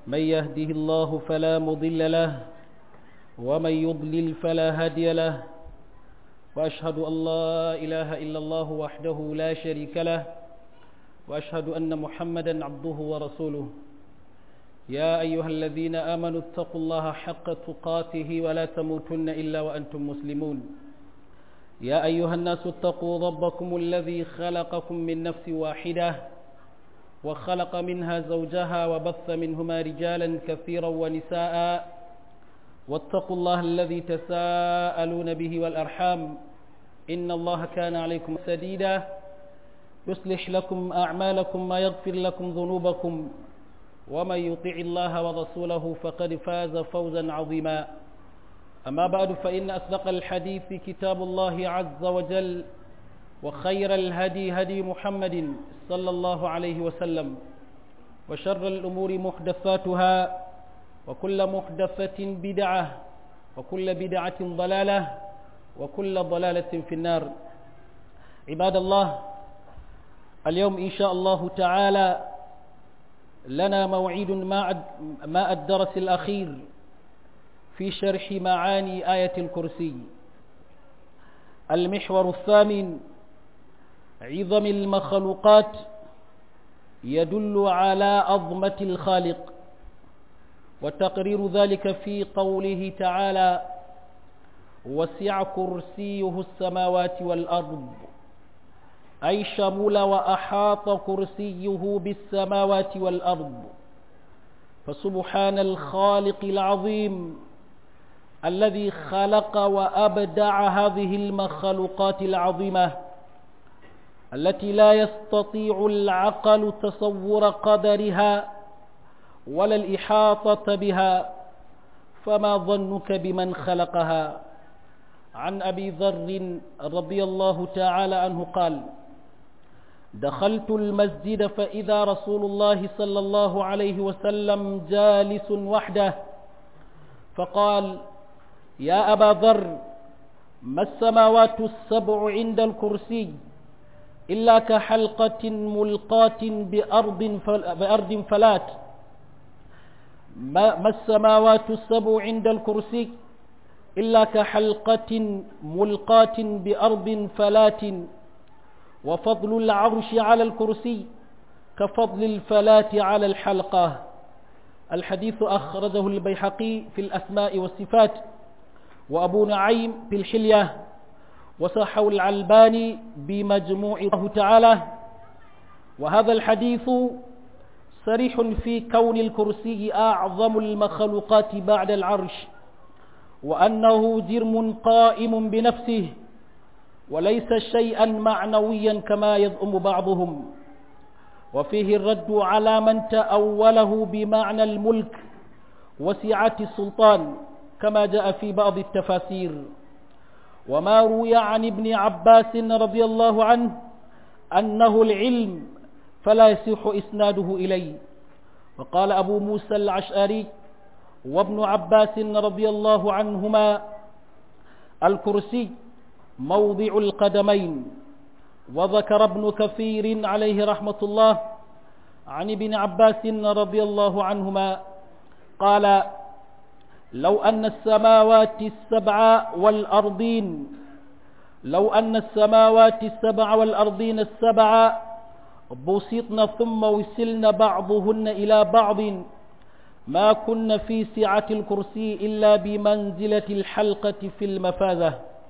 من يهده الله فلا مضل له ومن يضلل فلا هادي له وأشهد أن لا إله إلا الله وحده لا شريك له وأشهد أن محمدا عبده ورسوله يا أيها الذين آمنوا اتقوا الله حق تقاته ولا تموتن إلا وأنتم مسلمون يا أيها الناس اتقوا ربكم الذي خلقكم من نفس واحدة وخلق منها زوجها وبث منهما رجالا كثيرا ونساء واتقوا الله الذي تساءلون به والأرحام إن الله كان عليكم سديدا يصلح لكم أعمالكم ما يغفر لكم ذنوبكم ومن يطع الله ورسوله فقد فاز فوزا عظيما أما بعد فإن أصدق الحديث كتاب الله عز وجل وخير الهدي هدي محمد صلى الله عليه وسلم وشر الأمور محدثاتها وكل محدثة بدعة وكل بدعة ضلالة وكل ضلالة في النار عباد الله اليوم إن شاء الله تعالى لنا موعد مع الدرس الأخير في شرح معاني آية الكرسي المحور الثامن عظم المخلوقات يدل على عظمة الخالق وتقرير ذلك في قوله تعالى وسع كرسيه السماوات والأرض أي شمل وأحاط كرسيه بالسماوات والأرض فسبحان الخالق العظيم الذي خلق وأبدع هذه المخلوقات العظيمة التي لا يستطيع العقل تصور قدرها ولا الإحاطة بها فما ظنك بمن خلقها عن أبي ذر رضي الله تعالى عنه قال دخلت المسجد فإذا رسول الله صلى الله عليه وسلم جالس وحده فقال يا أبا ذر ما السماوات السبع عند الكرسي إلا كحلقة ملقاة بأرض, فل... بأرض فلات ما, ما السماوات السبع عند الكرسي إلا كحلقة ملقاة بأرض فلات وفضل العرش على الكرسي كفضل الفلاة على الحلقة الحديث أخرجه البيحقي في الأسماء والصفات وأبو نعيم في الحلية وصحه العلباني بمجموع الله تعالى وهذا الحديث صريح في كون الكرسي أعظم المخلوقات بعد العرش وأنه جرم قائم بنفسه وليس شيئا معنويا كما يزعم بعضهم وفيه الرد على من تأوله بمعنى الملك وسعة السلطان كما جاء في بعض التفاسير وما روي عن ابن عباس رضي الله عنه أنه العلم فلا يصح إسناده إليه وقال أبو موسى العشاري وابن عباس رضي الله عنهما الكرسي موضع القدمين وذكر ابن كثير عليه رحمة الله عن ابن عباس رضي الله عنهما قال لو أن السماوات السبع والأرضين لو أن السماوات السبع والأرضين السبع بسطن ثم وسلن بعضهن إلى بعض ما كن في سعة الكرسي إلا بمنزلة الحلقة في المفاذة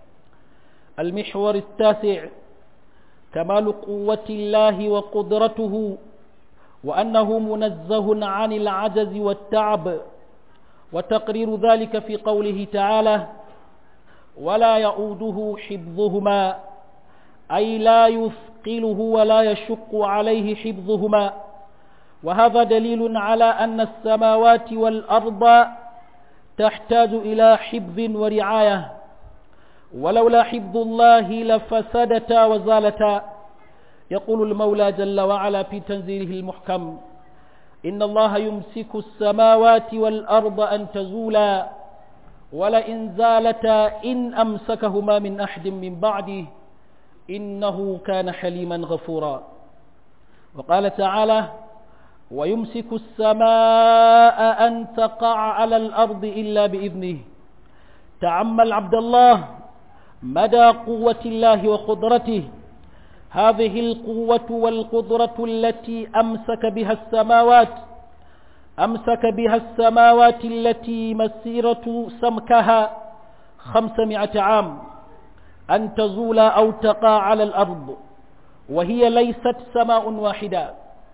المحور التاسع كمال قوة الله وقدرته وأنه منزه عن العجز والتعب وتقرير ذلك في قوله تعالى ولا يؤوده حفظهما أي لا يثقله ولا يشق عليه حفظهما وهذا دليل على أن السماوات والأرض تحتاج إلى حفظ ورعاية ولولا حفظ الله لفسدتا وزالتا يقول المولى جل وعلا في تنزيله المحكم إن الله يمسك السماوات والأرض أن تزولا ولئن زالتا إن أمسكهما من أحد من بعده إنه كان حليما غفورا وقال تعالى ويمسك السماء أن تقع على الأرض إلا بإذنه تعمل عبد الله مدى قوة الله وقدرته هذه القوة والقدرة التي أمسك بها السماوات أمسك بها السماوات التي مسيرة سمكها خمسمائة عام أن تزول أو تقع على الأرض وهي ليست سماء واحدة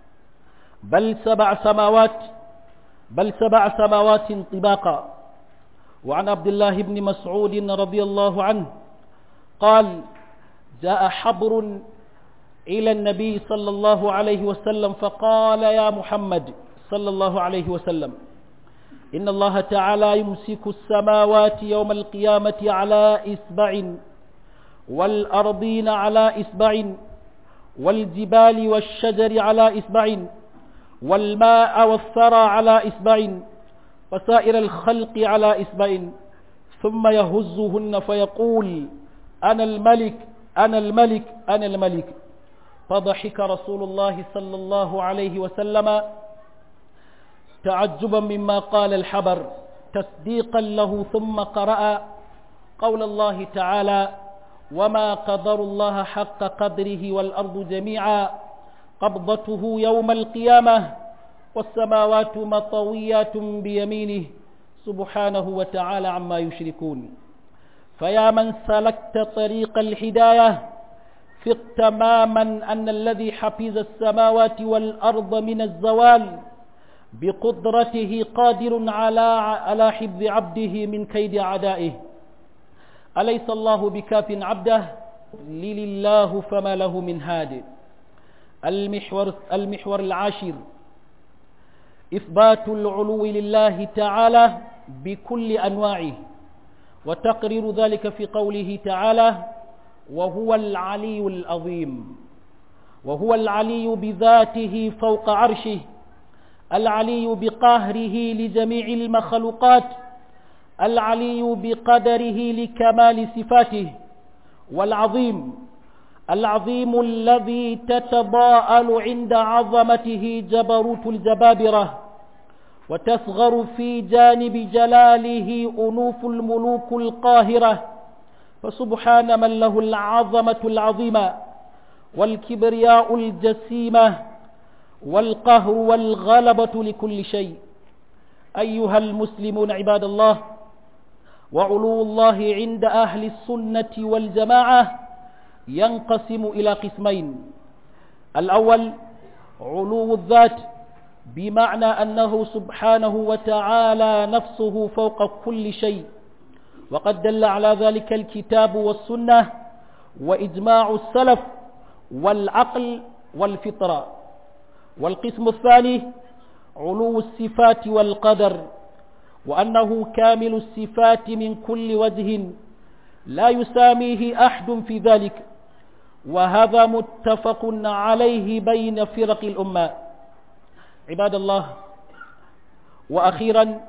بل سبع سماوات بل سبع سماوات طباقا وعن عبد الله بن مسعود رضي الله عنه قال جاء حبر إلى النبي صلى الله عليه وسلم فقال يا محمد صلى الله عليه وسلم إن الله تعالى يمسك السماوات يوم القيامة على إسبع والأرضين على إسبع والجبال والشجر على إسبع والماء والثرى على إسبع وسائر الخلق على إسبع ثم يهزهن فيقول أنا الملك أنا الملك أنا الملك فضحك رسول الله صلى الله عليه وسلم تعجبا مما قال الحبر تصديقا له ثم قرأ قول الله تعالى وما قدر الله حق قدره والأرض جميعا قبضته يوم القيامة والسماوات مطويات بيمينه سبحانه وتعالى عما يشركون فيا من سلكت طريق الهداية ثق تماما أن الذي حفظ السماوات والأرض من الزوال بقدرته قادر على على حفظ عبده من كيد أعدائه أليس الله بكاف عبده لله فما له من هاد المحور, المحور العاشر إثبات العلو لله تعالى بكل أنواعه وتقرير ذلك في قوله تعالى وهو العلي العظيم وهو العلي بذاته فوق عرشه العلي بقهره لجميع المخلوقات العلي بقدره لكمال صفاته والعظيم العظيم الذي تتضاءل عند عظمته جبروت الجبابرة وتصغر في جانب جلاله أنوف الملوك القاهرة فسبحان من له العظمة العظيمة والكبرياء الجسيمة والقهر والغلبة لكل شيء أيها المسلمون عباد الله وعلو الله عند أهل السنة والجماعة ينقسم إلى قسمين الأول علو الذات بمعنى أنه سبحانه وتعالى نفسه فوق كل شيء وقد دل على ذلك الكتاب والسنة وإجماع السلف والعقل والفطرة والقسم الثاني علو الصفات والقدر وأنه كامل الصفات من كل وجه لا يساميه أحد في ذلك وهذا متفق عليه بين فرق الأمة عباد الله وأخيرا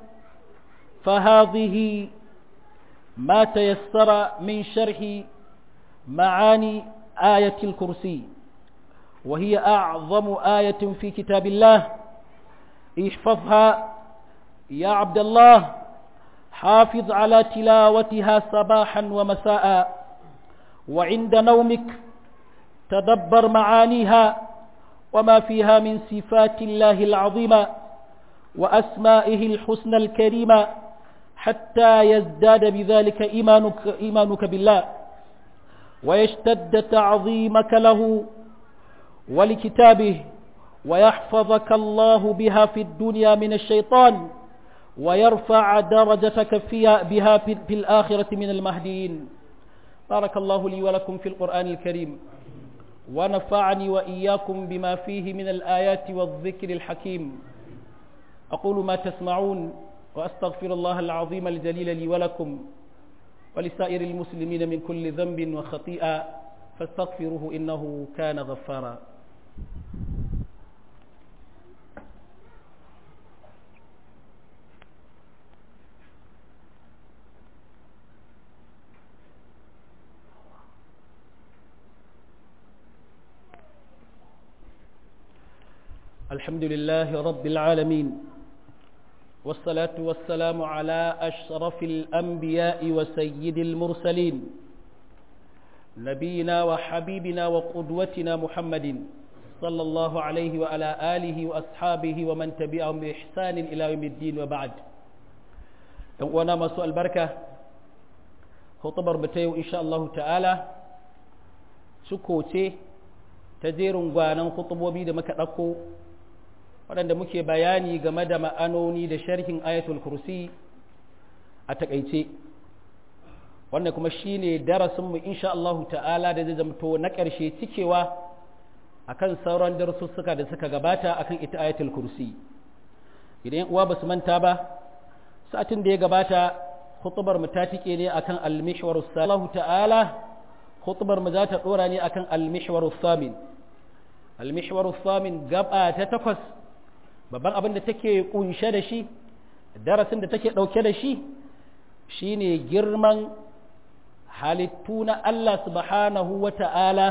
فهذه ما تيسر من شرح معاني آية الكرسي وهي أعظم آية في كتاب الله احفظها يا عبد الله حافظ على تلاوتها صباحا ومساء وعند نومك تدبر معانيها وما فيها من صفات الله العظيمة وأسمائه الحسنى الكريمة حتى يزداد بذلك إيمانك, إيمانك بالله ويشتد تعظيمك له ولكتابه ويحفظك الله بها في الدنيا من الشيطان ويرفع درجتك فيها بها في الآخرة من المهديين بارك الله لي ولكم في القرآن الكريم ونفعني وإياكم بما فيه من الآيات والذكر الحكيم أقول ما تسمعون وأستغفر الله العظيم الجليل لي ولكم ولسائر المسلمين من كل ذنب وخطيئة فاستغفروه إنه كان غفارا الحمد لله رب العالمين والصلاة والسلام على أشرف الأنبياء وسيد المرسلين نبينا وحبيبنا وقدوتنا محمد صلى الله عليه وعلى آله وأصحابه ومن تبعهم بإحسان إلى يوم الدين وبعد وانا ما سؤال بركة خطبر بتيو إن شاء الله تعالى سكوتي تجير غانا خطبوبي da muka ɗauko waɗanda muke bayani game da ma'anoni da sharhin ayatul kursi a takaice wannan kuma shine darasinmu insha Allah ta'ala da zai zamto na ƙarshe cikewa akan sauran darussuka da suka gabata akan ita ayatul kursi idan uwa basu manta ba satin da ya gabata khutubar mu ta tike ne akan al-mihwarus salahu ta'ala khutubar mu za ta dora ne akan al-mihwarus samin al-mihwarus samin gaba ta takwas babban abin da take kunshe da shi darasin da take dauke da shi shine girman halittu na Allah subhanahu wa ta'ala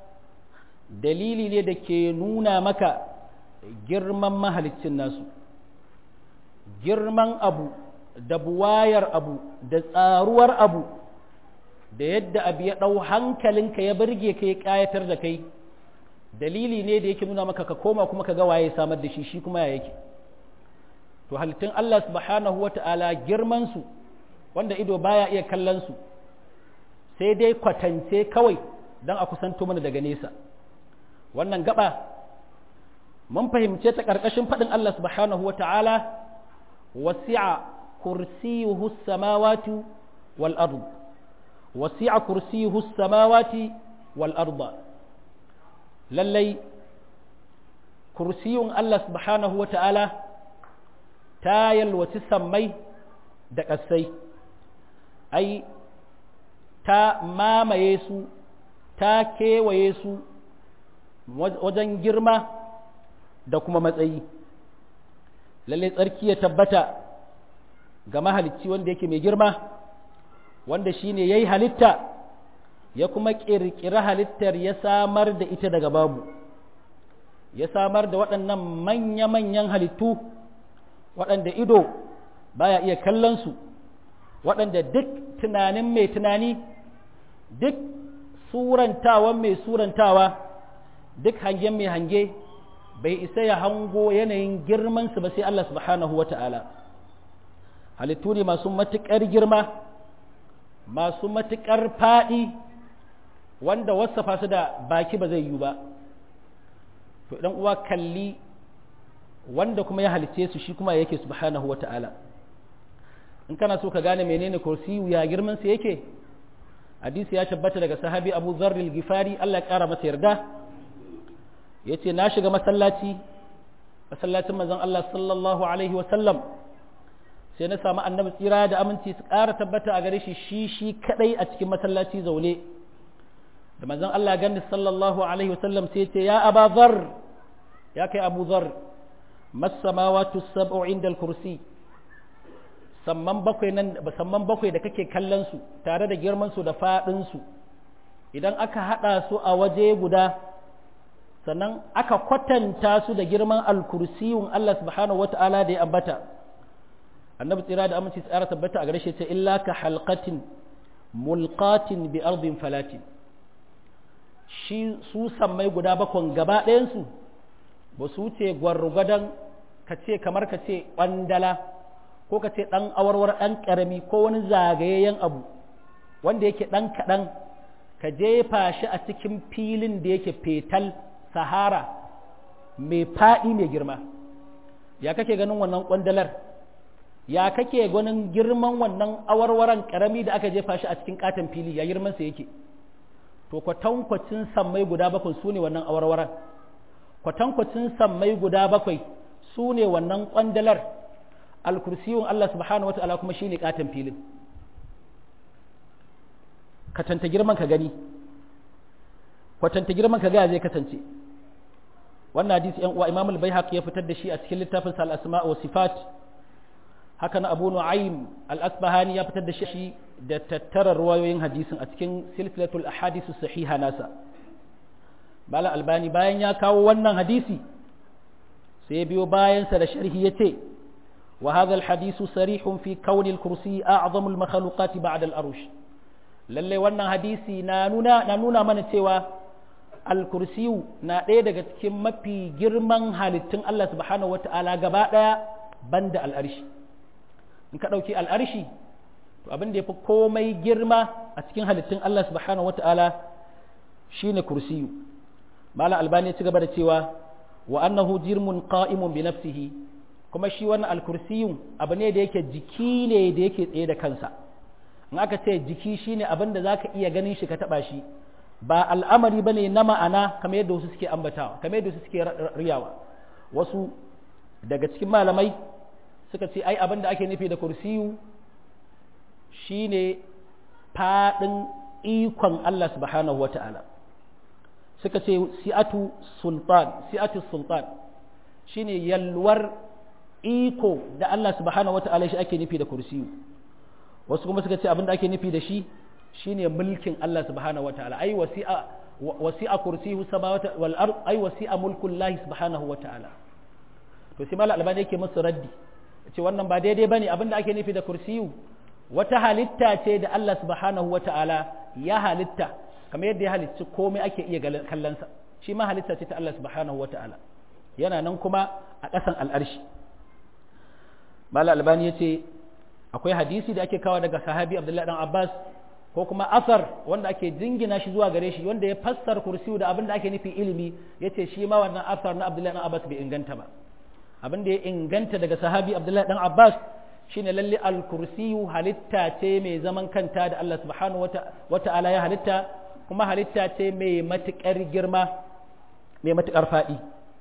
dalili ne da ke nuna maka girman mahalicin nasu girman abu da buwayar abu da tsaruwar abu da yadda abu ya ɗau hankalinka ya birge ka ya ƙayatar da kai dalili ne da yake nuna maka ka koma kuma ka ga waye samar da shi shi kuma ya yake to halittun Allah subhanahu wata'ala girman su wanda ido baya iya kallon su sai dai kwatance kawai don a kusanto mana daga nesa wannan gaba mun fahimce ta ƙarƙashin faɗin Allah subhanahu wata'ala wasi'a kursiyuhu samawati wal ard wasi'a kursiyuhu samawati wal arda lallai kursiyun Allah subhanahu wa ta'ala ta yalwaci sammai da ƙasai, ai, ta mamaye su, ta kewaye su wajen girma da kuma matsayi. Lallai tsarki ya tabbata ga mahalicci wanda yake mai girma, wanda shi ne ya yi halitta. ya kuma ƙirƙiri halittar ya samar da ita daga babu ya samar da waɗannan manya-manyan halittu waɗanda ido baya iya kallonsu waɗanda duk tunanin mai tunani duk surantawan mai surantawa duk hangen mai hange bai isa ya hango yanayin girmansu ba sai Allah subhanahu wa ta'ala halittu ne masu matuƙar girma masu matuƙar faɗi wanda wasafa su da baki ba zai yi ba to idan uwa kalli wanda kuma ya halice su shi kuma yake subhanahu wa ta'ala in kana so ka gane menene kursiyu ya girman sa yake hadisi ya tabbata daga sahabi Abu Dharr al-Ghifari Allah ya kara masa yarda yace na shiga masallaci masallacin manzon Allah sallallahu alaihi wa sallam sai na samu annabi tsira da aminci su ƙara tabbata a gare shi shi shi kadai a cikin masallaci zaune da manzon Allah gani sallallahu alaihi wasallam sai ce ya aba zar ya kai abu zar masamawatu sab'u inda al-kursi samman bakwai nan samman bakwai da kake kallon su tare da girman su da fadin su idan aka hada su a waje guda sannan aka kwatanta su da girman al-kursiyun Allah subhanahu wata'ala da ya ambata annabi tsira da aminci tsara tabbata a gare shi ce illa ka halqatin mulqatin bi ardin falatin shi su sammai guda bakon gaba ɗayansu ba su wuce gwargwadon ka ce kamar ka ce ƙwandala ko ka ce ɗan awarwar ɗan ƙarami ko wani zagayayyen abu wanda yake ɗan kaɗan ka jefa shi a cikin filin da yake fetal sahara mai faɗi mai girma ya kake ganin wannan ƙwandalar ya kake ganin girman wannan awarwaran ƙarami da aka jefa shi a cikin ƙaton fili ya girmansa yake to kwatankwacin sammai guda bakwai su ne wannan awarwaran kwatankwacin sammai guda bakwai su ne wannan kwandalar alkursiyun Allah subhanahu wa ta'ala kuma shine katon filin katanta girman ka gani kwatanta girman ka ga zai kasance wannan hadisi yan uwa Imam al-Baihaqi ya fitar da shi a cikin littafin sa al-Asma' wa Sifat haka na Abu Nu'aym al-Asbahani ya fitar da shi da tattara ruwayoyin hadisin a cikin silsilatul ahadith sahiha nasa Bala Albani bayan ya kawo wannan hadisi sai biyo bayansa da sharhi yace wa hadha alhadithu sarihun fi kauni alkursi a'zamu almakhluqat ba'da al-arsh lalle wannan hadisi na nuna na nuna mana cewa alkursiyu na ɗaya daga cikin mafi girman halittun Allah subhanahu wata'ala gaba ɗaya banda al'arshi in ka ɗauki al'arshi to abin da ya fi komai girma a cikin halittun Allah subhanahu wata'ala shine kursiyu malam albani ya ci gaba da cewa wa annahu jirmun qa'imun bi nafsihi kuma shi wannan alkursiyu abu ne da yake jiki ne da yake tsaye da kansa in aka ce jiki shine abin da zaka iya ganin shi ka taba shi ba al'amari bane na ma'ana kamar yadda wasu suke ambatawa kamar yadda wasu suke riyawa wasu daga cikin malamai suka ce ai abin da ake nufi da kursiyu shine fadin ikon Allah subhanahu wata'ala suka ce si'atu sultan si'atu sultan shine yalwar iko da Allah subhanahu wata'ala shi ake nufi da kursiyu wasu kuma suka ce abin da ake nufi da shi shine mulkin Allah subhanahu wata'ala ai wasi'a wasi'a kursiyyu samawati wal ard ai wasi'a mulkullahi subhanahu wata'ala to sai malal albani yake musu raddi ce wannan ba daidai bane abin da ake nufi da kursiyu wata halitta ce da Allah subhanahu wata'ala ya halitta kamar yadda ya halicci komai ake iya kallonsa shi ma halitta ce ta Allah subhanahu wata'ala yana nan kuma a ƙasan al'arshi malal albani ya ce akwai hadisi da ake kawo daga sahabi abdullahi dan abbas ko kuma asar wanda ake jingina shi zuwa gare shi wanda ya fassar kursiyu da abin da ake nufi ilimi ya ce shi ma wannan asar na abdullahi dan abbas bai inganta ba abin da ya inganta daga sahabi abdullahi dan abbas shine lalle al-kursiyu halitta ce mai zaman kanta da Allah subhanahu wata'ala ya halitta kuma halitta ce mai matukar girma mai matukar faɗi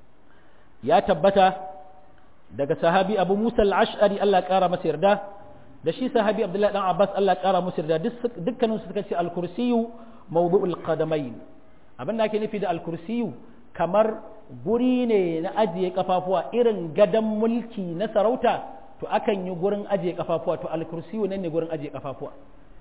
ya tabbata daga sahabi abu musa al-ash'ari Allah ƙara masa yarda da shi sahabi abdullahi dan abbas Allah ƙara musu yarda dukkanin suka ce al-kursiyu mawdu'ul qadamain abin da ake nufi da al-kursiyu kamar guri ne na ajiye kafafuwa irin gadan mulki na sarauta to akan yi gurin ajiye kafafuwa to al-kursiyu nan ne gurin ajiye kafafuwa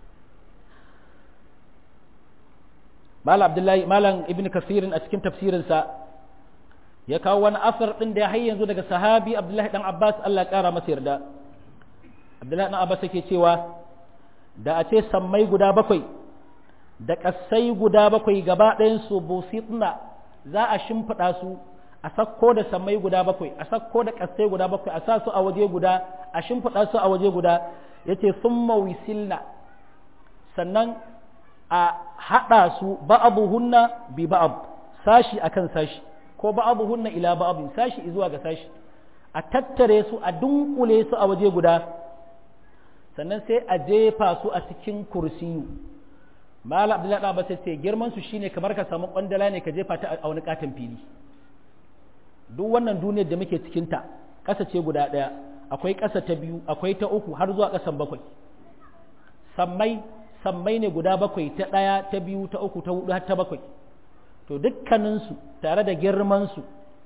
malam abdullahi malam ibn kasirin a cikin tafsirinsa ya kawo wani asar din da ya har yanzu daga sahabi abdullahi dan abbas Allah ya kara masa yarda abdullahi dan abbas yake cewa da a ce sammai guda bakwai da ƙasai guda bakwai gaba ɗayan su busitna za a shimfiɗa su a sakko da sammai guda bakwai a sakko da ƙasai guda bakwai a sa su a waje guda a shimfiɗa su a waje guda yace summa wisilna sannan a haɗa su ba'abuhunna bi ba'ab sashi akan sashi ko ba'abuhunna ila ba'abin sashi zuwa ga sashi a tattare su a dunkule su a waje guda sannan sai a jefa su a cikin kursiyu mala abdullahi da sai ce girman su shine kamar ka samu kwandala ne ka jefa ta a wani katon fili duk wannan duniyar da muke cikin ta ƙasa ce guda ɗaya akwai ƙasa ta biyu akwai ta uku har zuwa ƙasan bakwai sammai sammai ne guda bakwai ta ɗaya ta biyu ta uku ta hudu har ta bakwai to dukkaninsu tare da girmansu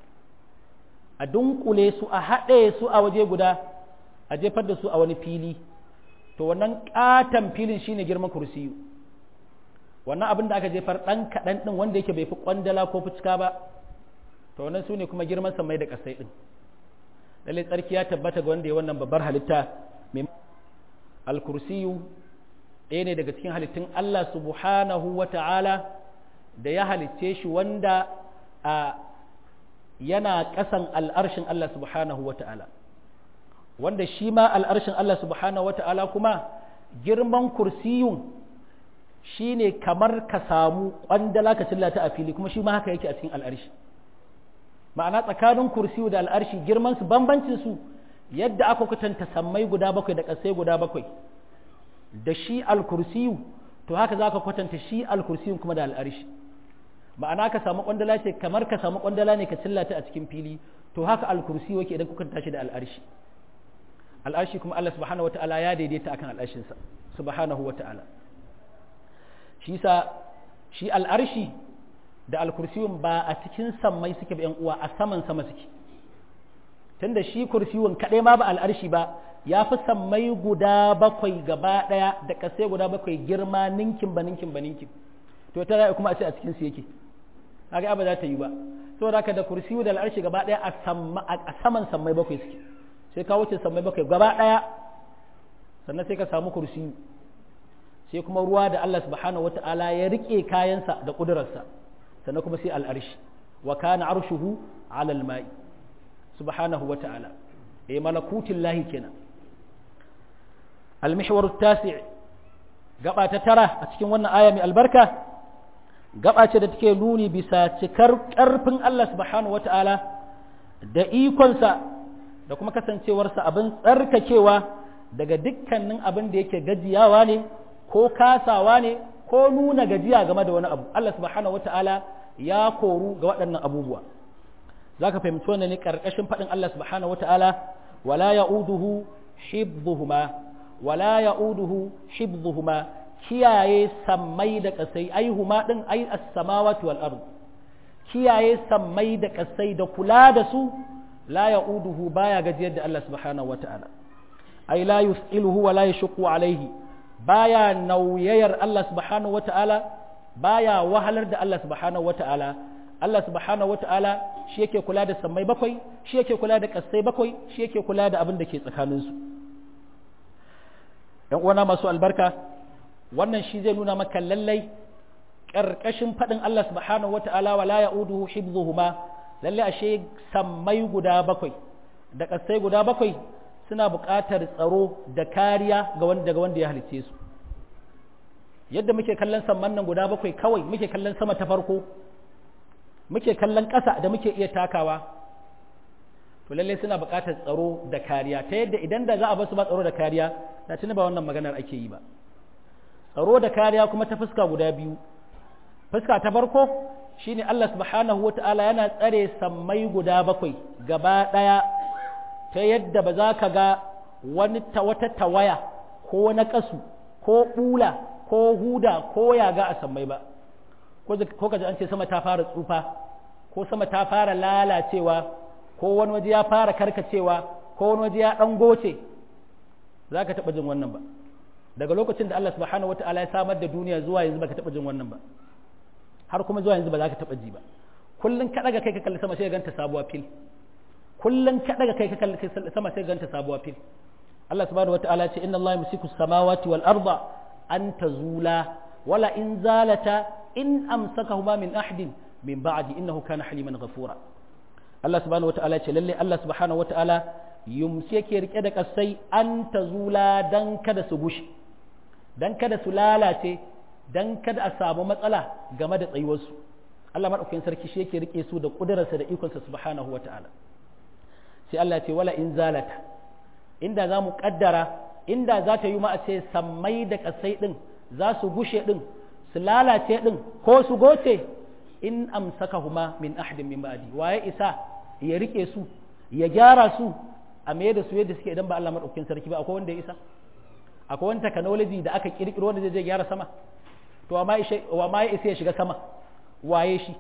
a dunkule su a haɗe su a waje guda a jefar da su a wani fili to wannan ƙaton filin shine girman kursiyu wannan abin da aka jefar ɗan kaɗan ɗin wanda yake bai fi ƙwandala ko fuska ba to wannan su ne kuma girman sammai da ƙasai ɗin lallai tsarki ya tabbata ga wanda ya wannan babbar halitta mai alkursiyu ɗaya ne daga cikin halittun Allah subhanahu wa ta'ala da ya halicce shi wanda a yana ƙasan al'arshin Allah subhanahu wa ta'ala wanda shi ma al'arshin Allah subhanahu wa ta'ala kuma girman kursiyun shi ne kamar ka samu ƙwandala ka cillata a fili kuma shi ma haka yake a cikin al'arshi ma'ana tsakanin kursiyu da al'arshi girmansu bambancinsu yadda aka kwatanta sammai guda bakwai da ƙasai guda bakwai da shi al-kursiyu to haka za ka kwatanta shi al-kursiyun kuma da al'arshi ma'ana ka samu kwandala ce kamar ka samu kwandala ne ka cillata a cikin fili to haka al-kursiyu yake idan kuka tashi da al'arshi al'arshi kuma Allah subhanahu wata'ala ya daidaita akan al'arshinsa subhanahu wata'ala shi sa shi al'arshi da al-kursiyun ba a cikin sammai suke ba yan uwa a saman sama suke tunda shi kursiyun kaɗai ma ba al'arshi ba ya fi sammai guda bakwai gaba ɗaya da ƙasai guda bakwai girma ninkin ba ninkin ba ninkin to ta ra'ayi kuma a ce a cikin su yake haka ba za ta yi ba saboda haka da kursiyu da al'arshi gaba ɗaya a saman sammai bakwai suke sai ka wuce sammai bakwai gaba ɗaya sannan sai ka samu kursiyu sai kuma ruwa da Allah subhanahu wata'ala ya rike kayansa da ƙudurarsa sannan kuma sai al'arshi wa kana arshuhu ala al-ma'i subhanahu wata'ala eh malakutin lahi kenan al-mihwar at-tasi' gaba ta tara a cikin wannan aya mai albarka gaba ce da take nuni bisa cikar ƙarfin Allah subhanahu wata'ala da ikonsa da kuma kasancewarsa abin tsarkakewa daga dukkanin abin da yake gajiyawa ne ko kasawa ne ko nuna gajiya game da wani abu Allah subhanahu wata'ala ya koru ga waɗannan abubuwa za ka fahimci wannan ne ƙarƙashin faɗin Allah subhanahu wata'ala wala ya'uduhu hibbuhuma wala ya'uduhu hibbuhuma kiyaye sammai da kasai ai huma din ai as-samawati wal ard kiyaye sammai da kasai da kula da su la ya'uduhu baya gajiyar da Allah subhanahu wata'ala ai la yus'iluhu wa la yashqu alaihi baya nauyayar Allah subhanahu wata'ala baya wahalar da Allah subhanahu wata'ala Allah subhanahu wata'ala shi yake kula da sammai bakwai shi yake kula da kasai bakwai shi yake kula da abin da ke tsakaninsu ‘yan uwana masu albarka wannan shi zai nuna maka lallai ƙarƙashin faɗin Allah subhanahu wata'ala wa la ya'uduhu hibzuhuma lallai ashe sammai guda bakwai da ƙasai guda bakwai suna buƙatar tsaro da kariya ga wanda daga wanda ya halice su yadda muke kallon samman nan guda bakwai kawai muke kallon sama ta farko muke kallon ƙasa da muke iya takawa to lallai suna buƙatar tsaro da kariya ta yadda idan da za a basu ba tsaro da kariya da tuni ba wannan maganar ake yi ba tsaro da kariya kuma ta fuska guda biyu fuska ta farko shine Allah subhanahu wata'ala yana tsare sammai guda bakwai gaba ɗaya ta yadda ba za ka ga wani wata tawaya ko na ƙasu ko ɓula ko huda ko yaga a sammai ba ko ka ji an ce sama ta fara tsufa ko sama ta fara lalacewa ko wani waje ya fara karkacewa ko wani waje ya ɗan goce za ka taɓa jin wannan ba daga lokacin da Allah subhanahu wa ta'ala ya samar da duniya zuwa yanzu ba ka taɓa jin wannan ba har kuma zuwa yanzu ba za ka taɓa ji ba kullum ka ɗaga kai ka kalli sama sai ka ganta sabuwa fil kullum ka ɗaga kai ka kalli sama sai ka ganta sabuwa fil Allah subhanahu wa ta'ala ce inna Allah yumsiku samawati wal arda an tazula wala in zalata in amsakahuma min ahadin min ba'di innahu kana haliman ghafura Allah subhanahu wa ta'ala ce lalle Allah subhanahu wa ta'ala yumsi yake rike da kasai an ta zula dan kada su gushe dan kada su lalace dan kada a samu matsala game da tsayuwarsu Allah madaukakin sarki shi yake rike su da kudurarsa da ikonsa subhanahu wa ta'ala sai Allah ya ce wala in zalata inda za mu kaddara inda za ta yi ma a ce sammai da kasai din za su gushe din su lalace din ko su goce in amsakahuma min ahadin min ba'di waye isa ya rike su ya gyara su a me da su yadda suke idan ba Allah madaukakin sarki ba akwai wanda ya isa akwai wani technology da aka kirkiro wanda zai je gyara sama to amma wa ma ya isa ya shiga sama waye shi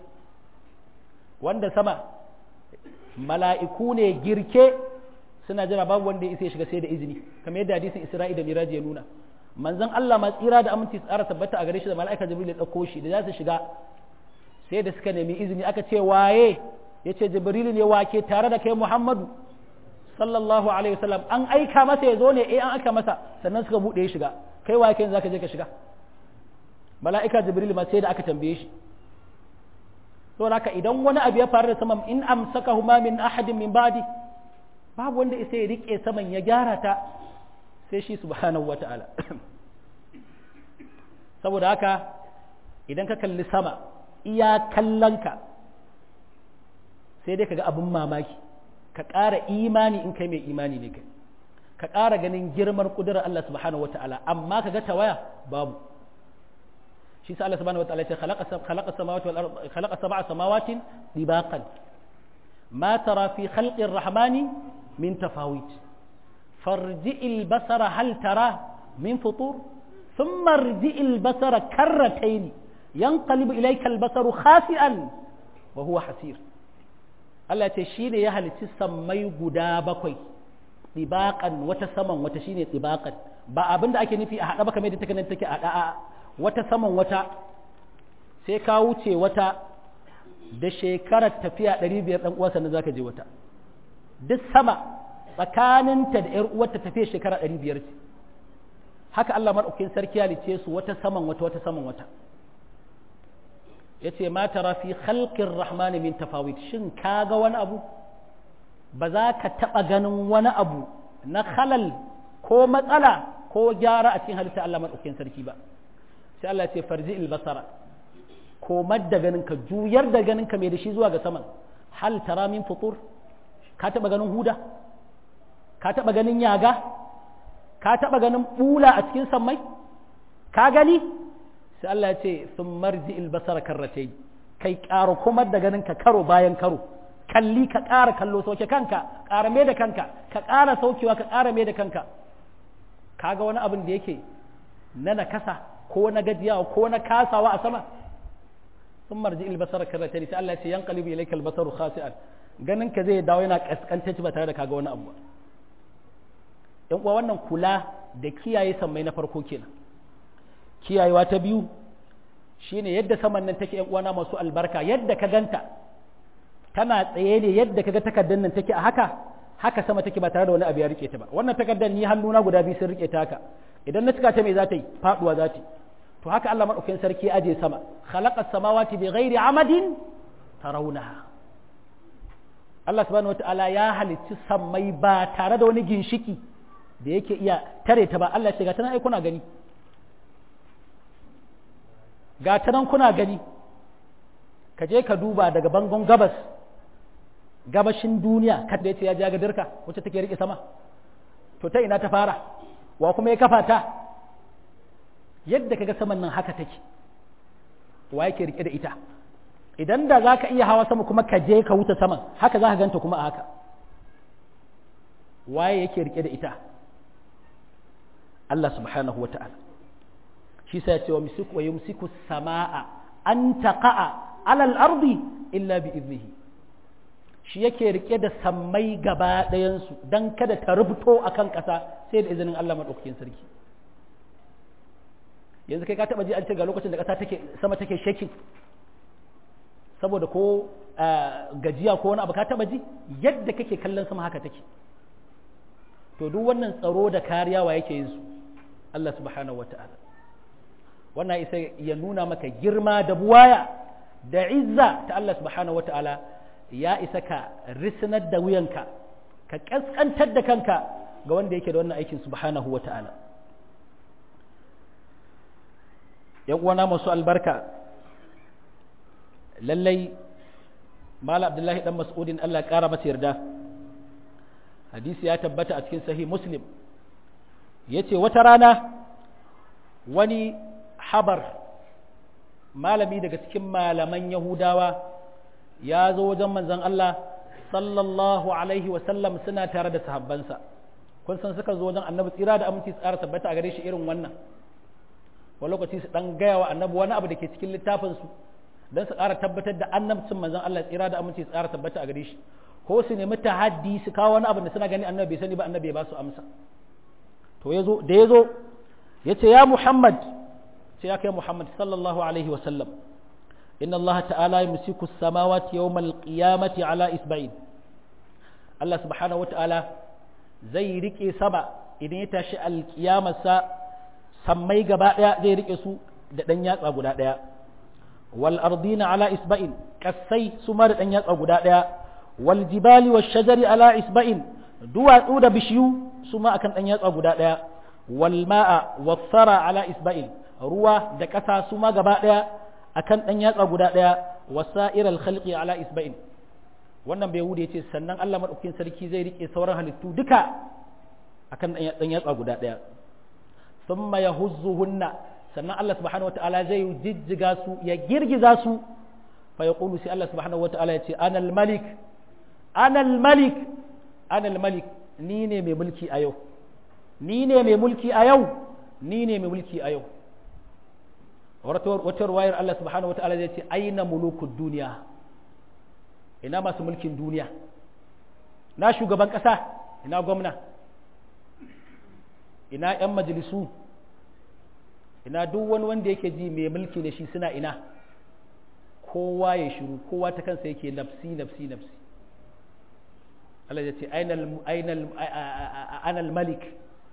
wanda sama mala'iku ne girke suna jira babu wanda ya isa ya shiga sai da izini kamar yadda hadisin Isra'i da Miraji ya nuna manzon Allah ma tsira da aminci tsara tabbata a gare shi da mala'ika Jibril ya dauko shi da za su shiga sai da suka nemi izini aka ce waye ya ce Jibril ne wake tare da kai Muhammadu sallallahu alaihi wasallam an aika masa ya zo ne eh an aika masa sannan suka bude ya shiga kai waye kai zaka je ka shiga mala'ika Jibril ma sai da aka tambaye shi saboda haka idan wani abu ya faru da saman in amsaka huma min ahadin min ba'di babu wanda isa ya rike saman ya gyara ta sai shi subhanahu wata'ala saboda haka idan ka kalli sama iya kallonka sai dai ka ga abin mamaki ka ƙara imani in kai mai imani ne kai ka ƙara ganin girman ƙudurar Allah subhanahu wata'ala amma ka ga tawaya babu shi sa Allah subhanahu wata'ala ce khalaqa samawati wal ard khalaqa sab'a samawatin dibaqan ma tara fi khalqi rahmani min tafawit farji'il basara hal tara min futur thumma irji'il basara karratayn yanqalibu ilayka al-basaru khasi'an wa huwa hasir Allah ce shi ne ya halicci sammai guda bakwai ɗibaƙan wata saman wata shi ne ɗibaƙan ba abinda ake nufi a haɗa ba kamar da take take a ɗa'a wata saman wata sai ka wuce wata da shekarar tafiya ɗari biyar ɗan uwansa na za ka je wata duk sama tsakaninta da ‘yar uwarta tafiya shekara ɗari biyar ce haka Allah maɗaukin sarki ya lice su wata saman wata wata saman wata ya ce ma tara fi khalqir rahmani min tafawit shin ka ga wani abu ba za ka taɓa ganin wani abu na halal ko matsala ko gyara a cikin halitta Allah maɗaukin sarki ba sai Allah ce farji basara komar da ganin ka juyar da ganin ka mai da shi zuwa ga saman hal tara min futur ka taɓa ganin huda ka taɓa ganin yaga ka taɓa ganin bula a cikin sammai ka gani sai Allah ya ce sun marji basara karratai kai ƙara komar da ganin ka karo bayan karo kalli ka ƙara kallo sauke kanka ƙara mai da kanka ka ƙara saukewa ka ƙara mai da kanka kaga wani abin da yake na nakasa ko na gajiyawa ko na kasawa a sama sun marji ilbasar karata sai Allah ya ce yan qalibu ilayka albasaru khasi'an ganin ka zai dawo yana kaskantacce ba tare da kaga wani abu ba yan uwa wannan kula da kiyaye sammai na farko kenan kiyayewa ta biyu shine yadda saman nan take yan uwana masu albarka yadda ka ganta tana tsaye ne yadda kaga takardar nan take a haka haka sama take ba tare da wani abu ya rike ta ba wannan takardar ni hannuna guda biyu sun rike ta haka idan na cika ta me za ta yi faduwa za ta yi to haka Allah madaukakin sarki ya aje sama khalaqas samawati bi ghairi amadin tarawunaha Allah subhanahu wataala ya halicci sammai ba tare da wani ginshiki da yake iya tare ta ba Allah ya ga tana ai kuna gani ga ta nan kuna gani ka je ka duba daga bangon gabas gabashin duniya kada ya ce ya jaga dirka wacce take rike sama to ta ina ta fara wa kuma ya kafa ta yadda kaga saman nan haka take wa yake rike da ita idan da za ka iya hawa sama kuma ka je ka wuce saman haka za ka ganta kuma a haka waye yake rike da ita Allah subhanahu wa ta'ala shi sa ya ce wa yumsiku sama'a an taqa'a alal ardi illa bi iznihi shi yake rike da sammai gaba ɗayansu don kada ta rubuto a kan ƙasa sai da izinin Allah maɗaukakin sarki yanzu kai ka taɓa ji an ce ga lokacin da ƙasa take sama take shaking saboda ko gajiya ko wani abu ka taɓa ji yadda kake kallon sama haka take to duk wannan tsaro da kariya wa yake yin su Allah subhanahu wa ta'ala wannan isa ya nuna maka girma da buwaya da izza ta Allah subhanahu wa ta'ala ya isa ka risnar da wuyanka ka ƙasƙantar da kanka ga wanda yake da wannan aikin subhanahu wa ta'ala ‘yan uwana masu albarka lallai mala abdullahi dan mas'udin Allah ƙara masa yarda hadisi ya tabbata a cikin sahih muslim ya ce wata rana wani habar malami daga cikin malaman yahudawa ya zo wajen manzon Allah sallallahu alaihi wasallam suna tare da sahabbansa kun san suka zo wajen annabi tsira da aminci tsara tabbata a gare shi irin wannan wani lokaci su dan gaya wa annabi wani abu da ke cikin littafin su dan su ƙara tabbatar da annabcin manzon Allah tsira da aminci tsara tabbata a gare shi ko su nemi tahaddi su kawo wani abu da suna gani annabi bai sani ba annabi ya ba su amsa to yazo da yazo yace ya Muhammad ce ya kai Muhammad sallallahu alaihi wasallam inna Allah ta'ala yumsiku as-samawati yawm al-qiyamati ala isba'in Allah subhanahu wa ta'ala zai rike sama idan ya tashi al-qiyamarsa sammai gaba daya zai rike su da dan yatsa guda daya wal ardina ala isba'in kasai su ma da dan yatsa guda daya wal jibali wash shajari ala isba'in duwatsu da bishiyu su ma akan dan yatsa guda daya wal ma'a was sara ala isba'in ruwa da ƙasa su ma gaba ɗaya akan ɗan yatsa guda ɗaya wasa'iral khalqi ala isba'in wannan bai wuce ce sannan Allah madaukakin sarki zai rike sauran halittu duka akan ɗan yatsa guda ɗaya thumma yahuzzuhunna sannan Allah subhanahu wataala zai jijjiga su ya girgiza su fa yaqulu sai Allah subhanahu wataala ya ce anal malik anal malik anal malik ni ne mai mulki a yau ni ne mai mulki a yau ni ne mai mulki a yau wata ruwayar Allah subhanahu wa ta'ala zai ce aina mulukud duniya ina masu mulkin duniya na shugaban ƙasa ina gwamna ina 'yan majalisu ina duk wani wanda yake ji mai mulki da shi suna ina kowa ya shiru kowa ta kansa yake nafsi nafsi nafsi Allah ya ce ainal malik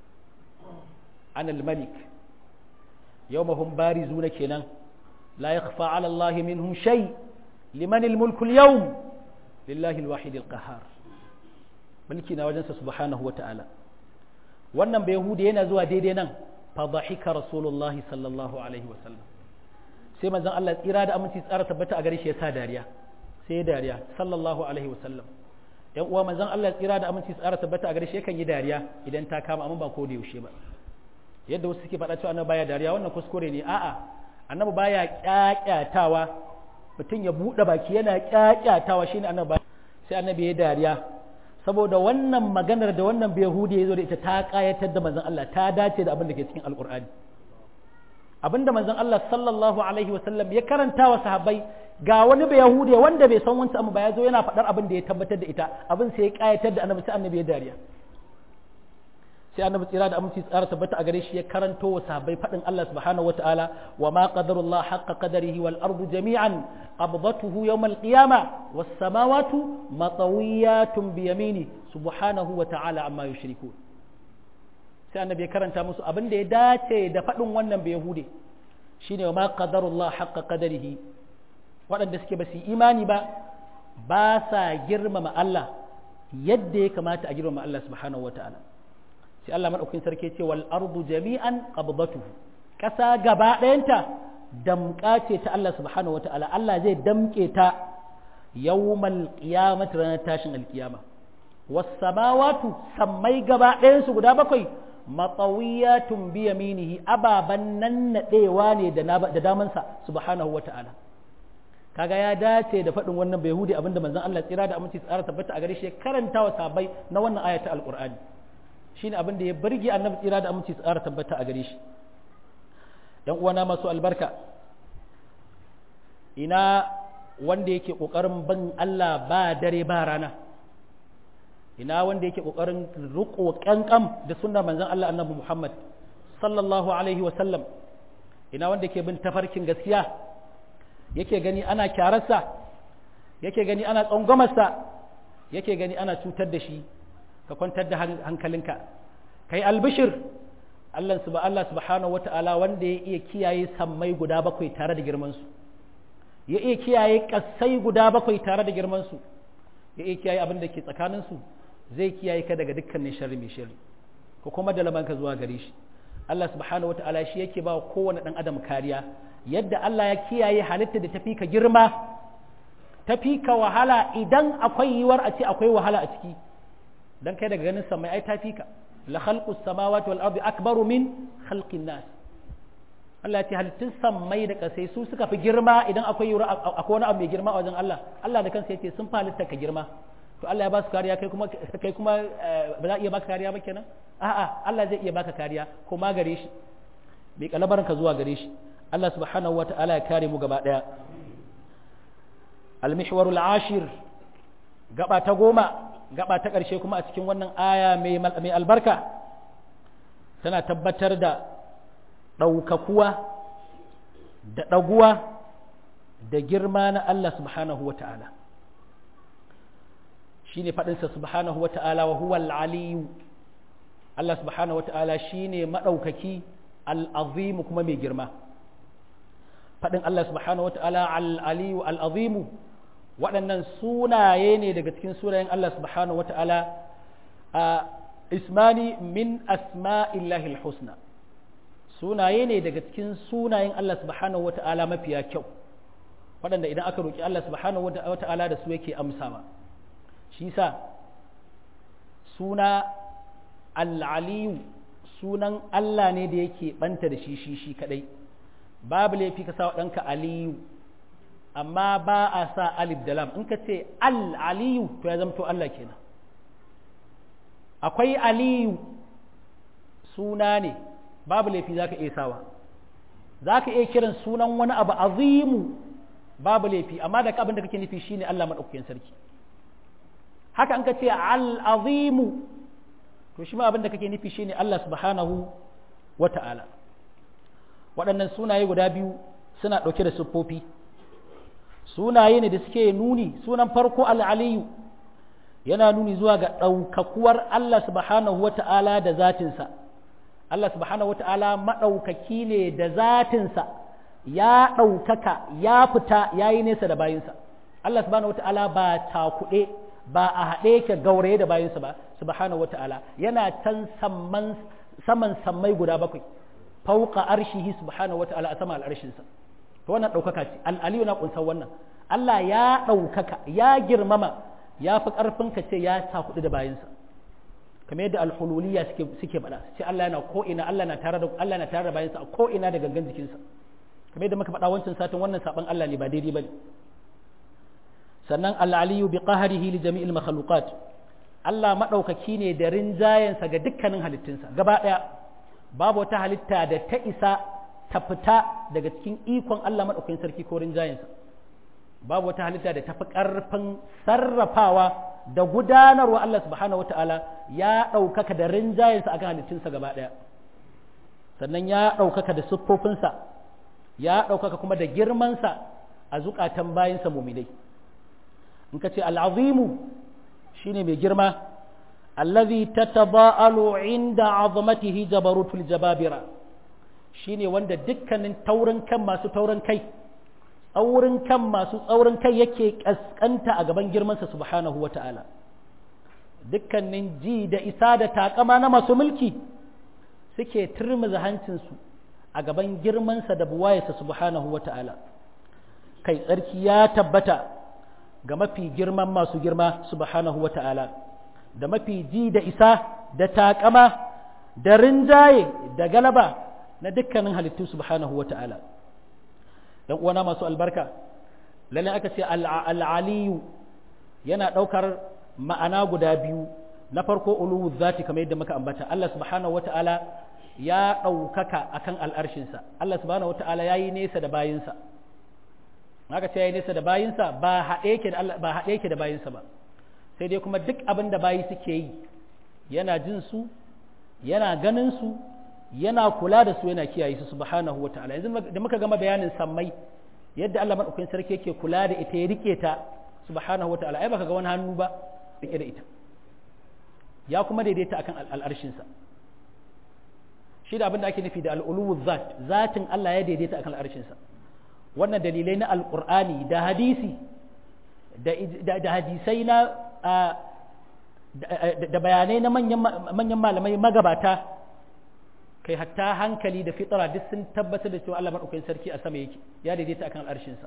anal malik yawma hum barizuna kenan la yakhfa ala Allah minhum shay liman al-mulku al-yawm lillahi al-wahid al-qahhar mulki na wajensa subhanahu wa ta'ala wannan bai yahudi yana zuwa daidai nan fa dhahika rasulullah sallallahu alaihi wa sallam sai manzon Allah tsira da aminci tsara tabbata a gare shi ya sa dariya sai ya dariya sallallahu alaihi wa sallam yan uwa manzon Allah tsira da aminci tsara tabbata a gare shi yakan yi dariya idan ta kama amma ba ko da yaushe ba yadda wasu suke faɗa cewa annabi baya dariya wannan kuskure ne a'a annabi baya kyakyatawa mutum ya buɗe baki yana kyakyatawa shine annabi sai annabi ya dariya saboda wannan maganar da wannan yahudi ya zo da ita ta kayatar da manzon Allah ta dace da abin da ke cikin alkur'ani abin da manzon Allah sallallahu alaihi wasallam ya karanta wa sahabbai ga wani bai yahudi wanda bai san wancan abu ba ya zo yana faɗar abin da ya tabbatar da ita abin sai ya kayatar da annabi sai annabi ya dariya sai annabi tsira da aminci tsara tabbata a gare shi ya karanto wa sahabbai faɗin Allah subhanahu wataala wa ma qadarullah haqqa qadarihi wal ardu jami'an qabdatuhu yawm al qiyamah was samawati matawiyatun bi yamini subhanahu wataala amma yushrikun sai annabi ya karanta musu abin da ya dace da faɗin wannan bai yahude shine wa ma qadarullah haqqa qadarihi waɗanda suke ba su imani ba ba sa girmama Allah yadda ya kamata a girmama Allah subhanahu wataala sai Allah maɗaukin sarki ce wal ardu jami'an qabdatuhu ƙasa gaba ɗayanta damƙa ce ta Allah subhanahu wata'ala Allah zai damƙe ta yawmal qiyamati ranar tashin alkiyama was samawatu sammai gaba ɗayan su guda bakwai matawiyatun bi yaminihi ababan nan nadewa ne da damansa subhanahu wata'ala kaga ya dace da faɗin wannan bai hudi abinda manzon Allah tsira da aminci tsara tabbata a gare shi karanta wa sabai na wannan ayata alqur'ani shine abin da ya burge annabi tsira da aminci tsara tabbata a gare shi dan uwana masu albarka ina wanda yake kokarin ban Allah ba dare ba rana ina wanda yake kokarin riko kankam da sunnar manzon Allah annabi Muhammad sallallahu alaihi wa sallam ina wanda yake bin tafarkin gaskiya yake gani ana kyararsa yake gani ana tsangwamarsa yake gani ana cutar da shi ka kwantar da hankalinka kai albishir Allah Allah subhanahu wata'ala wanda ya iya kiyaye sammai guda bakwai tare da girmansu ya iya kiyaye kassai guda bakwai tare da girmansu ya iya kiyaye abin da ke tsakaninsu zai kiyaye ka daga dukkanin sharri mai sharri ko kuma da lamanka zuwa gare shi Allah subhanahu wata'ala shi yake ba kowane dan adam kariya yadda Allah ya kiyaye halitta da tafi ka girma tafi ka wahala idan akwai yiwuwar a ce akwai wahala a ciki dan kai daga ganin samai ai tafi ka la khalqu samawati wal ardi akbaru min khalqin nas Allah ya ce halittun sammai da kasai su suka fi girma idan akwai yiwuwar akwai wani abu mai girma a wajen Allah Allah da kansa yace sun halitta ka girma to Allah ya ba su kariya kai kuma kai kuma ba za a iya baka kariya ba kenan a'a Allah zai iya baka kariya ko ma gare shi bai kalabaran ka zuwa gare shi Allah subhanahu wa ta'ala ya kare mu gaba daya al-mihwarul ashir gaba ta goma gaba ta ƙarshe kuma a cikin wannan aya mai albarka tana tabbatar da ɗaukakuwa da ɗaguwa da girma na Allah subhanahu wa ta'ala shi ne faɗinsa subhanahu wa ta'ala wa huwa al'aliyu Allah subhanahu wa ta'ala shi ne maɗaukaki al'azimu kuma mai girma faɗin Allah subhanahu wa ta'ala al'aliyu al'azimu waɗannan sunaye ne daga cikin sunayen Allah subhanahu wa ta'ala a ismani min asma'illahi husna sunaye ne daga cikin sunayen Allah subhanahu wa ta'ala mafiya kyau waɗanda idan aka roƙi Allah subhanahu wa ta'ala da su yake amsawa shi sa suna al'aliyu sunan Allah ne da yake ɓanta da shi shi shi kaɗai babu laifi ka sa ɗanka aliyu amma ba a sa alif da lam in ka ce al-aliyu to ya zamto Allah kenan akwai aliyu suna ne babu laifi za ka iya sawa za ka iya kiran sunan wani abu azimu babu laifi amma da abin da kake nufi shine Allah maɗaukakin sarki haka an ka ce al-azimu to shi ma abin da kake nufi shine Allah subhanahu wa ta'ala waɗannan sunaye guda biyu suna ɗauke da siffofi sunaye ne da suke nuni sunan farko al'aliyu yana nuni zuwa ga ɗaukakuwar Allah subhanahu wa ta'ala da zatinsa Allah subhanahu wa ta'ala maɗaukaki ne da zatinsa ya ɗaukaka ya fita ya yi nesa da bayinsa Allah subhanahu wa ta'ala ba takuɗe ba a haɗe ka gauraye da bayinsa ba subhanahu wa ta'ala yana can saman sammai guda bakwai fauka arshihi subhanahu wa ta'ala a sama al'arshinsa to wannan ɗaukaka ce al'aliyu na ƙunsar wannan Allah ya ɗaukaka ya girmama ya fi ƙarfin ka ce ya sa kuɗi da bayansa kamar yadda alhululiya suke suke faɗa ce Allah yana ko ina Allah na tare da Allah na tare da bayansa a ko ina da gangan jikinsa kamar yadda muka faɗa wancan satin wannan saban Allah ne ba daidai bane sannan al-aliyu bi qahrihi li jami'il makhluqat Allah madaukaki ne da rinjayensa ga dukkanin halittunsa gaba ɗaya babu wata halitta da ta isa ta fita daga cikin ikon Allah madaukakin sarki ko rinjayensa babu wata halitta da tafi ƙarfin sarrafawa da gudanarwa Allah subhanahu wata'ala ya ɗaukaka da rinjayensa akan halittunsa gaba ɗaya sannan ya ɗaukaka da siffofinsa ya ɗaukaka kuma da girmansa a zukatan bayansa muminai in ka ce al'azimu shine mai girma allazi tataba'alu inda azamatihi jabarutul jababira shine wanda dukkanin taurin kan masu taurin kai tsaurin kan masu tsaurin kai yake kaskanta a gaban girmansa subhanahu wa ta'ala dukkanin ji da isa da takama na masu mulki suke turmuza hancinsu a gaban girmansa da buwayarsa subhanahu wa ta'ala kai tsarki ya tabbata ga mafi girman masu girma subhanahu wa ta'ala da mafi ji da isa da takama da rinjaye da galaba na dukkanin halittu subhanahu wa ta'ala ‘yan uwana masu albarka lalle aka ce al'aliyu yana ɗaukar ma'ana guda biyu na farko uluwu zati kamar yadda muka ambata Allah subhanahu wa ta'ala ya ɗaukaka akan al'arshinsa Allah subhanahu wa ta'ala ya yi nesa da bayinsa aka ce ya yi nesa da bayinsa ba haɗe yake da bayinsa ba sai dai kuma duk abin da bayi suke yi yana jin su yana ganin su yana kula da su yana kiyaye su subhanahu wa ta'ala yanzu da muka gama bayanin sammai yadda Allah madaukakin sarki yake kula da ita ya rike ta subhanahu wa ta'ala ai baka ga wani hannu ba rike da ita ya kuma daidaita akan al'arshin sa shi da abin da ake nufi da al'ulu zat zatin Allah ya daidaita akan al'arshin sa wannan dalilai na alqur'ani da hadisi da da hadisai na da bayanai na manyan malamai magabata kai hatta hankali da fitara duk sun tabbatar da cewa Allah madaukakin sarki a sama yake ya daidaita akan arshinsa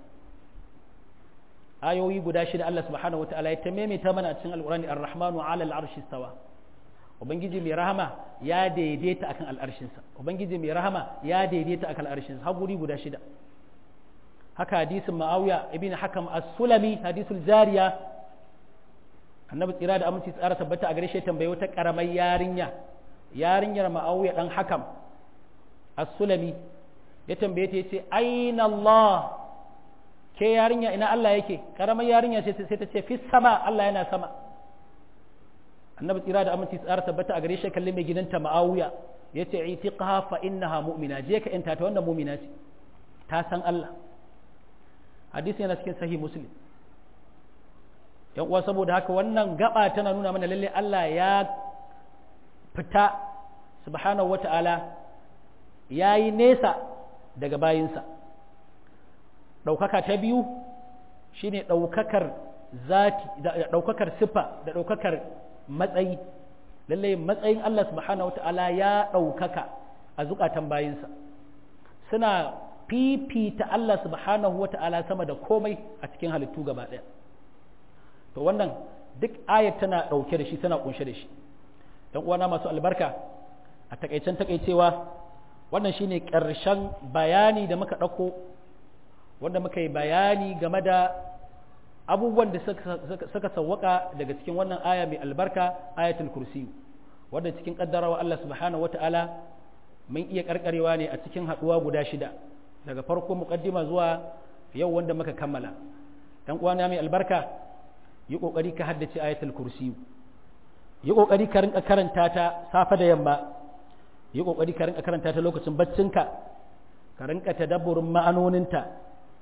ayoyi guda shida Allah subhanahu wataala ya ta mana a cikin alqur'ani ar-rahmanu 'ala al-arshi stawa ubangiji mai rahama ya daidaita akan al'arshinsa ubangiji mai rahama ya daidaita akan al'arshinsa har guri guda shida haka hadisin ma'awiya ibn hakam as-sulami hadisul jariya annabi tsira da aminci tsara tabbata a gare shi tambaye wata karamar yarinya yarinyar ma'auya dan hakam as-sulami ya tambaye ta yace aina Allah ke yarinya ina Allah yake karamar yarinya ce sai ta ce fi sama Allah yana sama annabi tsira da aminci tsara tabbata a gare shi kallon mai gidanta ma'auya yace itiqha fa innaha mu'mina je ka yanta ta wannan mu'mina ce ta san Allah hadisi yana cikin sahih muslim yan uwa saboda haka wannan gaba tana nuna mana lalle Allah ya fita subhanahu wata'ala ya yi nesa daga bayinsa ɗaukaka ta biyu shine ɗaukakar zati ɗaukakar siffa da ɗaukakar matsayi lallai matsayin Allah subhanahu wata'ala ya ɗaukaka a zukatan bayinsa suna fifita Allah subhanahu wata'ala sama da komai a cikin halittu gaba ɗaya to wannan duk ayat tana ɗauke da shi tana ƙunshe da shi dan uwana masu albarka a takaicen takaicewa wannan shine ƙarshen bayani da muka ɗauko wanda muka yi bayani game da abubuwan da suka sawwaka daga cikin wannan aya mai albarka ayatul kursi wanda cikin kaddarawa Allah subhanahu wata'ala mun iya karkarewa ne a cikin haɗuwa guda shida daga farko muqaddima zuwa yau wanda muka kammala dan uwana mai albarka yi kokari ka haddace ayatul kursi yi ƙoƙari ka rinka karanta ta safe da yamma yi ƙoƙari ka rinka karanta ta lokacin baccinka ka rinka tadabburin ma'anoninta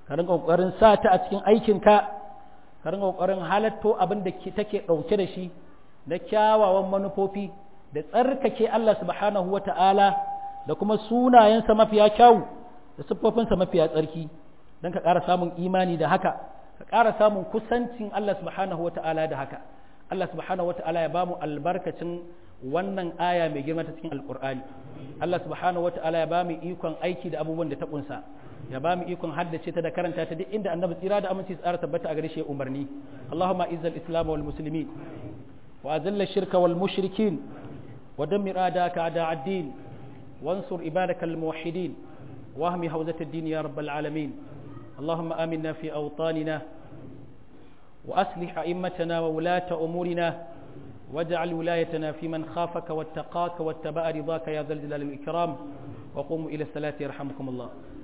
ka rinka kokarin sa ta a cikin aikinka ka rinka kokarin halatto abin da take dauke da shi na kyawawan manufofi da tsarkake Allah subhanahu wata'ala da kuma sunayensa mafiya kyawu da siffofinsa mafiya tsarki don ka ƙara samun imani da haka ka ƙara samun kusancin Allah subhanahu wata'ala da haka Allah subhanahu wata'ala ya bamu albarkacin wannan aya mai girma ta cikin alkur'ani Allah subhanahu wata'ala ya bamu ikon aiki da abubuwan da ta kunsa ya bamu ikon haddace ta da karanta ta duk inda annabi tsira da aminci tsara tabbata a gare shi umarni Allahumma izzal islam wal muslimin wa azilla shirka wal mushrikin wa dammir adaka ada ad-din wansur ibadaka al muwahhidin wahmi hawzat ad-din ya rabbal alamin اللهم آمنا في أوطاننا وأصلح أئمتنا وولاة أمورنا واجعل ولايتنا في من خافك واتقاك واتبع رضاك يا ذا الجلال والإكرام وقوموا إلى الصلاة يرحمكم الله